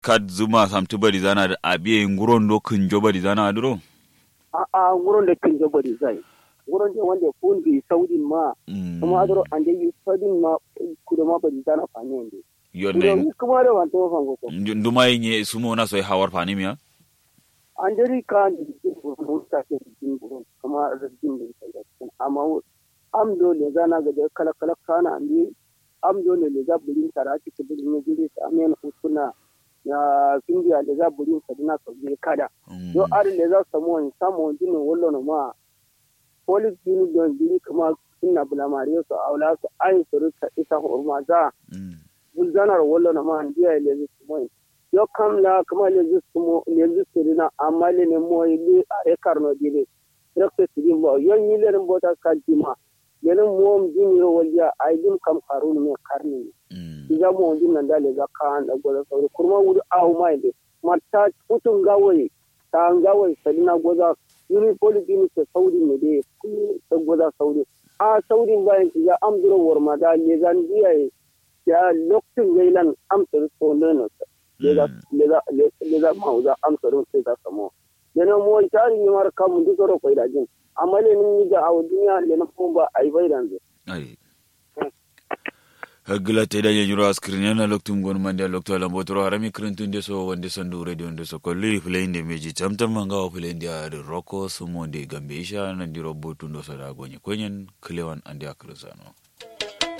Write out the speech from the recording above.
kad zuma samtu bari zana da abiye nguron do kunjo bari zana aduro a a wurin da kin bari zai wurin da wanda kun bi saudin ma kuma adoro an da yi saudin ma kuda ma bari zana fani ne yonne kuma da wanto fango ko nduma yenye sumo na so hawar fani miya an dari ka da jikin ta ke jikin burin kuma rajin da sai amma am dole zana ga da kala kala kana ne am dole le za burin tara ki ke burin ne gire ta amen usuna ya findiya da za burin sa dina ka je kada yo ar le za samu wani samu wani ne wallo no ma police dini don dini kuma inna bulamariyo su aula su ayin su rika isa hurma za bulzanar wallo no ma ndiya le zu su yo kam la kuma le zu su le zu su dina amma le ne mo ile are karno dire rekte sidin bo yo ni le ren bota kadima lenin mom din yo walya ay dim kam karun me karni iga mo din nan dale ga kan da goza sauri kurma wuri ahu mai de matta utun gawai ta gawai salina goza yuri poli din se sauri ne de ta goza sauri a sauri bayan ya amduro warma da le zan biya ya lokacin gailan amsar so ne no le da le da le da mauza amsar sai ta samo yana mo tari ni mar kam du soro ko da jin amma le ni ga aw duniya le na ko ba ai bai dan ai hagla te da yanyuro askrin yana loktum gon mande lokto la botoro harami krintun de so wonde sandu radio de so kolli fulende meji tamtam manga o fulende ar roko sumo de gambe isha nan diro botundo so da gonye konyen klewan ande akrusano